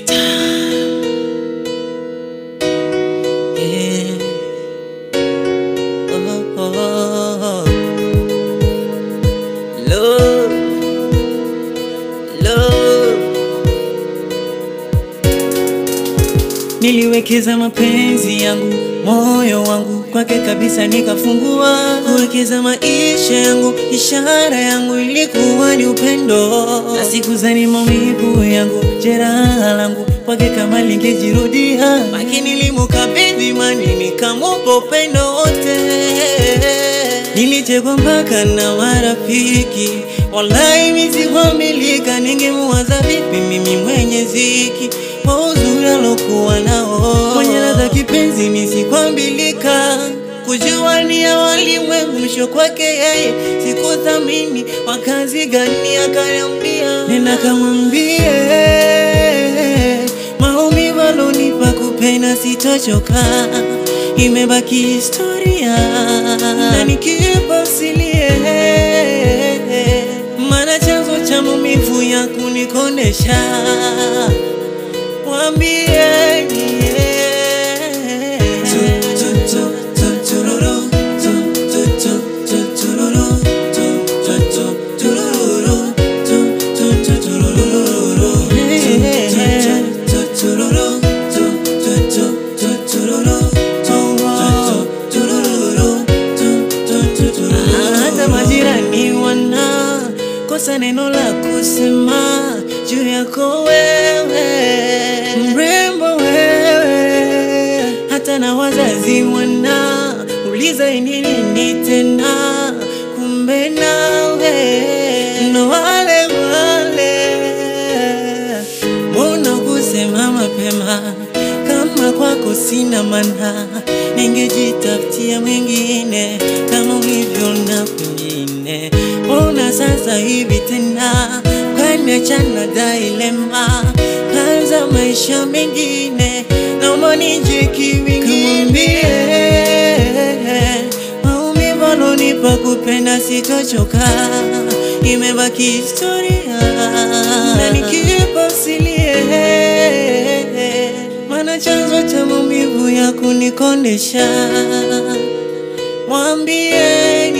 Yeah. Oh, oh, oh. Love, love. Niliwekeza mapenzi yangu, moyo wangu kwake kabisa, nikafungua kuwekeza maisha yangu, ishara yangu ilikuwa ni upendo, na sikuzani maumivu yangu, jeraha langu kwake kama lingejirudia, lakini nilimkabidhi imani, nikamupa upendo wote. Nilichekwa mpaka na marafiki, wallahi misikwamilika, ningemuwaza vipi mimi mwenye ziki kwa uzuri alokuwa nao, mwenye ladha kipenzi misikwambilika, kujua ni ya walimwengu, mwisho kwake yeye sikuthamini. Wakazi gani akaniambia, nenda kamwambie maumivu alonipa kupenda sitochoka, imebaki historia na nikipa usilie, maana chanzo cha maumivu ya kunikondesha mwambie hata majirani wana kosa neno la kusema juu yako wewe, mrembo wewe, hata na wazazi wana uliza ini nini tena, kumbe nawe ndo wale wale, mbona kusema mapema kama kwako sina mana, ningejitafutia mwingine kama ulivyo na kwingine. Mbona sasa hivi tena kaniachana dailema, kaanza maisha mengine, naomba nije kiwingine. Maumivu alonipa kupenda sitochoka, imebaki historia na nikipa usilie maana chanzo cha maumivu ya kunikondesha, mwambie